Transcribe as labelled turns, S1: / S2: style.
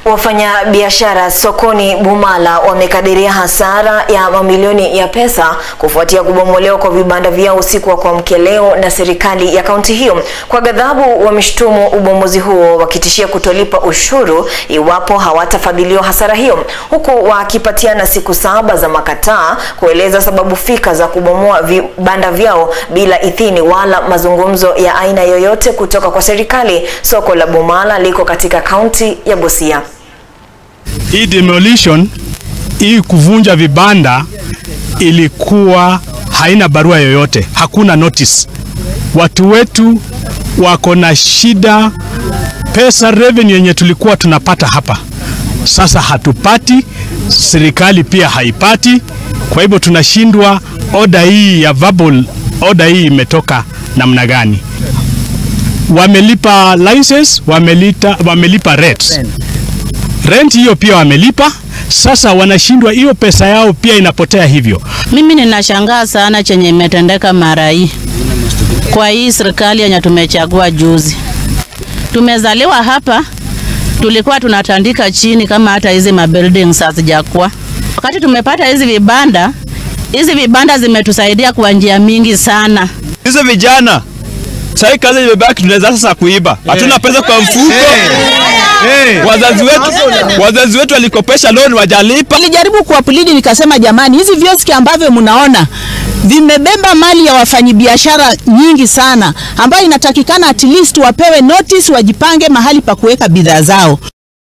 S1: Wafanyabiashara sokoni Bumala wamekadiria hasara ya mamilioni ya pesa kufuatia kubomolewa kwa vibanda vyao usiku wa kuamkia leo na serikali ya kaunti hiyo. Kwa ghadhabu, wameshtumu ubomozi huo wakitishia kutolipa ushuru iwapo hawatafadhiliwa hasara hiyo, huku wakipatiana siku saba za makataa kueleza sababu fika za kubomoa vibanda vyao bila idhini wala mazungumzo ya aina yoyote kutoka kwa serikali. Soko la Bumala liko katika kaunti ya Busia.
S2: Hii demolition hii kuvunja vibanda ilikuwa haina barua yoyote, hakuna notice. Watu wetu wako na shida, pesa revenue yenye tulikuwa tunapata hapa sasa hatupati, serikali pia haipati. Kwa hivyo tunashindwa, oda hii ya verbal oda hii imetoka namna gani? Wamelipa license, wamelita, wamelipa rates rent hiyo pia wamelipa. Sasa wanashindwa, hiyo pesa yao pia inapotea hivyo.
S3: Mimi ninashangaa sana chenye imetendeka mara hii kwa hii serikali yenye tumechagua juzi. Tumezaliwa hapa, tulikuwa tunatandika chini kama hata hizi mabuildings hazijakuwa. Wakati tumepata hizi vibanda, hizi vibanda zimetusaidia kwa njia mingi sana.
S4: Hizo vijana sasa kazi imebaki, tunaweza sasa kuiba, hatuna pesa kwa mfuko. Wazazi wetu, wazazi wetu walikopesha loan wajalipa.
S5: Nilijaribu kuwapulidi nikasema, jamani, hizi vioski ambavyo mnaona vimebeba mali ya wafanyabiashara nyingi sana, ambayo inatakikana at least wapewe notice, wajipange mahali pa kuweka bidhaa zao.